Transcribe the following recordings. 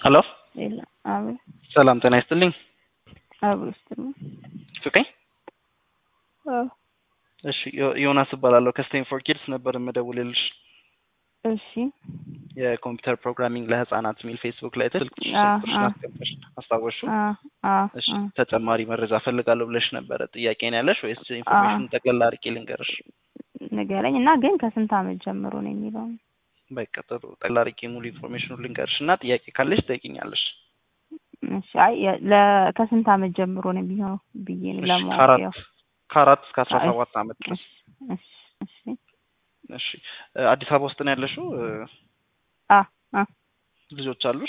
ሄሎ የለ አቤት ሰላም ጤና ይስጥልኝ። አቤት ስትል ፍቅኝ እሺ ዮ- ዮናስ እባላለሁ ከስቴም ፎር ኪድስ ነበር የምደውልልሽ እሺ የኮምፒውተር ፕሮግራሚንግ ለህፃናት የሚል ፌስቡክ ላይ ስልክ አ- ስልክሽን አ- አስገባሽ አስታወሹ አ አ እሺ አ ተጨማሪ መረጃ ፈልጋለሁ ብለሽ ነበረ ጥያቄ ነው ያለሽ ወይስ ኢንፎርሜሽን ጠቅላላ አድርጌ ልንገርሽ ንገረኝ እና ግን ከስንት ዓመት ጀምሮ ነው የሚለው በቃ ጥሩ ጠቅላላ አድርጌ ሙሉ ኢንፎርሜሽኑ ልንገርሽ እና ጥያቄ ካለሽ ትጠይቂኛለሽ እሺ አይ የ- ለ- ከስንት ዓመት ጀምሮ ነው የሚሆነው ብዬ ነው እሺ ለማወቅ ከአራት ያው ከአራት እስከ አስራ አይ፣ ሰባት ዓመት ድረስ እሺ እሺ እሺ እ፣ አዲስ አበባ ውስጥ ነው ያለሽው እ፣ አ አ ልጆች አሉሽ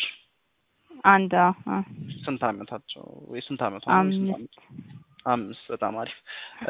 አንድ አ አ ስንት ዓመታቸው ወይ ስንት ዓመቷ ነው ወይ ስንት አምስት ዓመት አምስት በጣም አሪፍ እ፣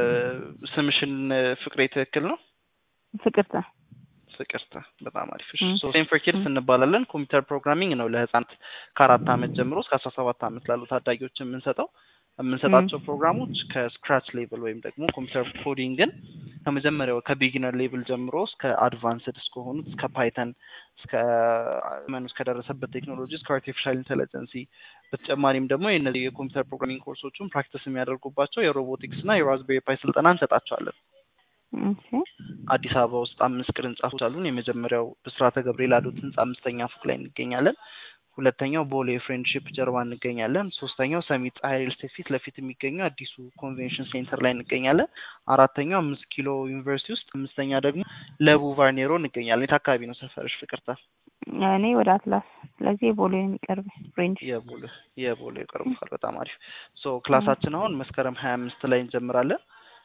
ስምሽን እ፣ ፍቅሬ ትክክል ነው ፍቅርተ ፍቅርተ በጣም አሪፍ እሺ ም። ሶ ሴም ፎር ኪድስ እንባላለን ኮምፒውተር ፕሮግራሚንግ ነው ለህፃናት ከአራት ዓመት ጀምሮ እስከ አስራ ሰባት ዓመት ላሉ ታዳጊዎች የምንሰጠው የምንሰጣቸው ፕሮግራሞች ከስክራች ሌቭል ወይም ደግሞ ኮምፒውተር ኮዲንግን ከመጀመሪያው ከቢጊነር ሌቭል ጀምሮ እስከ አድቫንስድ እስከሆኑት እስከ ፓይተን እስከ መኑ እስከደረሰበት ቴክኖሎጂ እስከ አርቲፊሻል ኢንቴሊጀንሲ በተጨማሪም ደግሞ የእነዚህ የኮምፒውተር ፕሮግራሚንግ ኮርሶቹን ፕራክቲስ የሚያደርጉባቸው የሮቦቲክስ እና የራዝቤሪ ፓይ ስልጠና እንሰጣቸዋለን። እሺ አዲስ አበባ ውስጥ አምስት ቅርንጫፎች አሉን። የመጀመሪያው ብስራተ ገብርኤል አዶት ህንጻ አምስተኛ ፎቅ ላይ እንገኛለን። ሁለተኛው ቦሌ ፍሬንድሺፕ ጀርባ እንገኛለን። ሶስተኛው ሰሚት ፀሐይ ሪል ስቴት ፊት ለፊት የሚገኘው አዲሱ ኮንቬንሽን ሴንተር ላይ እንገኛለን። አራተኛው አምስት ኪሎ ዩኒቨርሲቲ ውስጥ፣ አምስተኛ ደግሞ ለቡ ቫርኔሮ እንገኛለን። የት አካባቢ ነው ሰፈርሽ ፍቅርታ? እኔ ወደ አትላስ ስለዚህ የቦሌ ነው የሚቀርብ ፍሬንድ የቦሌ የቦሌ ይቀርብሻል። በጣም አሪፍ ሶ ክላሳችን አሁን መስከረም ሀያ አምስት ላይ እንጀምራለን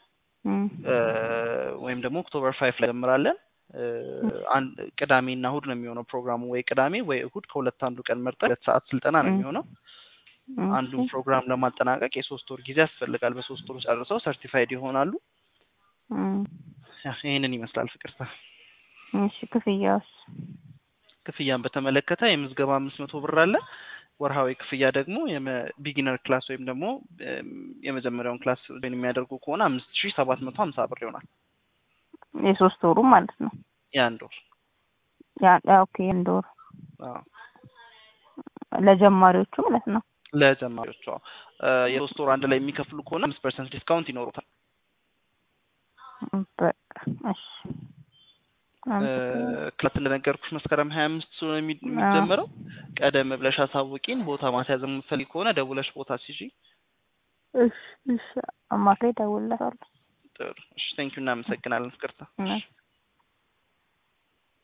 እ፣ ወይም ደግሞ ኦክቶበር ፋይፍ ላይ እንጀምራለን። እ፣ አንድ ቅዳሜና እሁድ ነው የሚሆነው ፕሮግራሙ። ወይ ቅዳሜ ወይ እሁድ ከሁለት አንዱ ቀን መርጠን ሁለት ሰዓት ስልጠና ነው ም። የሚሆነው። አንዱን ፕሮግራም ለማጠናቀቅ የሶስት ወር ጊዜ ያስፈልጋል። በሶስት ወር ጨርሰው ሰርቲፋይድ ይሆናሉ። ያ፣ ይህንን ይመስላል ፍቅርታ። እሺ ክፍያውስ ክፍያን በተመለከተ የምዝገባ አምስት መቶ ብር አለ። ወርሃዊ ክፍያ ደግሞ ቢጊነር ክላስ ወይም ደግሞ እም፣ የመጀመሪያውን ክላስ ወይም የሚያደርጉ ከሆነ አምስት ሺህ ሰባት መቶ ሀምሳ ብር ይሆናል የሶስት ወሩ ማለት ነው የአንድ ወር። ያ ያ ኦኬ አንድ ወር አዎ፣ ለጀማሪዎቹ ማለት ነው ለጀማሪዎቹ አዎ። እ፣ የሶስት ወር አንድ ላይ የሚከፍሉ ከሆነ አምስት ፐርሰንት ዲስካውንት ይኖሩታል። በቃ እሺ እ፣ ክላስ እንደነገርኩሽ መስከረም ሀያ አምስት ስለሆነ የሚ- የሚጀምረው ቀደም ብለሽ አሳውቂን። ቦታ ማስያዝ የምትፈልጊ ከሆነ ደውለሽ ቦታ ሲጂ እሺ እሺ አማካይ ደውልለታለሁ ጥሩ። እሺ፣ ቴንኪው እናመሰግናለን ፍቅርታ። እሺ